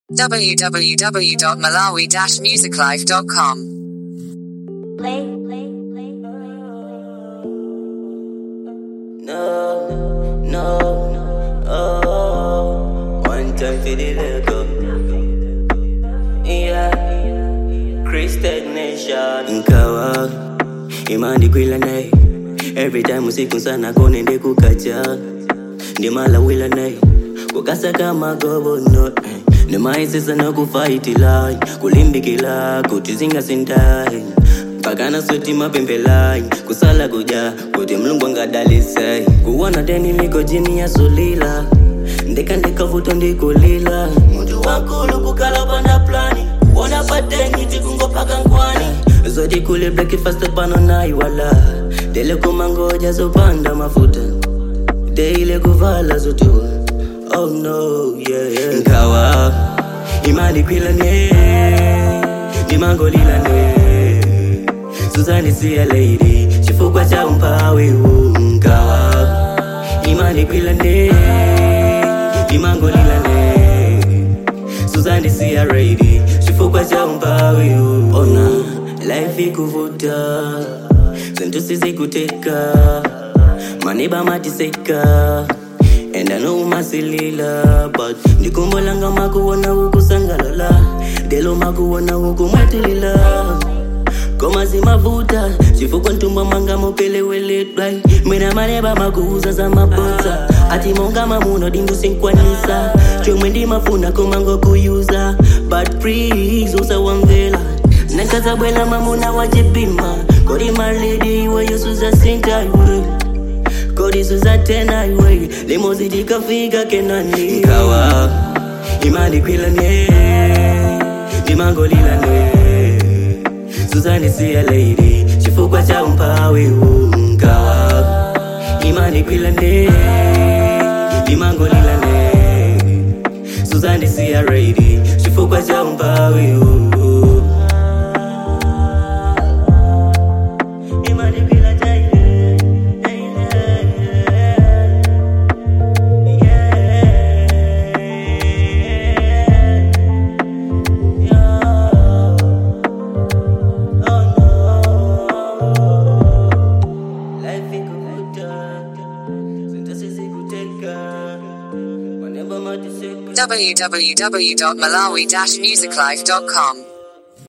www.malawi-musiclife.com. Play, play, play. No, no, oh, one time for the lego. Yeah, Christian Nation. Nkawa, imani kwila naye. Every time usiku sana kone nde kukacha. Ndimala wila naye. Kukasa kama gobono. eh. Nimaisi sana kufaitila. Kulimbikila, kutizinga sindai. mpakana sweti mapembelai kusala kuja kuti mlungu angadalisai kuona deni liko jini ya sulila ndeka ndekavuto ndikulila muntu wakulu kukala panda plani kuona pateni tikungopaka nkwani zoti kule breakfast pano naiwala dele kumangoja zopanda mafuta deile kuvala zotiwa oh no yeah, yeah. nkawa imali kwilane ndimangolilane Suzanne see a lady chifukwa cha umpawi ungawa imani kwilane imangolilane Suzanne see a lady chifukwa cha umpawi ona life ikuvuta zintu sizikuteka maneba matiseka and I know masilila but ndikumbolanga makuona ukusangalala delo makuona ukumwetulila koma zimavuta chifukwa ntumba mwanga mupeleweledwai mwina maneba makuuza za mabota ati monga mamuno dindu sinkwanisa chomwe ndimafuna komango kuyuza but please usawamvela nakazabwela mamuna wachipima kodi maledi iweyo suzasinta iwe kodi suzatena iwe limozi tikafika kenani nkawa imani kwilane imangolilane Suzanne see a lady chifukwa cha umpawi ungawa imani kwilane imangolilane Suzanne see a lady chifukwa cha umpawi ungawa Imani kwilane, yeah. Life ikuvuta, zinto sizikuteka, whenever matiseka. www.malawi-musiclife.com.